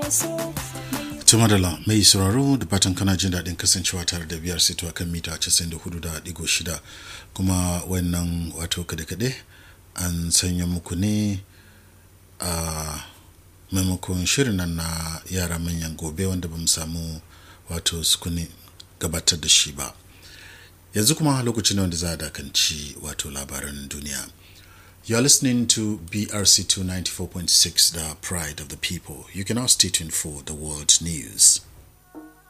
Tumadala mai sauraro da fatan kana jin daɗin kasancewa tare da biyar sito a kan mita 94.6 kuma wannan wato kade-kade an sanya muku ne a maimakon shirin nan na yara manyan gobe wanda ba mu samu wato sukuni gabatar da shi ba yanzu kuma lokacin wanda za a dakanci wato labaran duniya You are listening to BRC 294.6, the pride of the people. You can now stay tuned for the world news.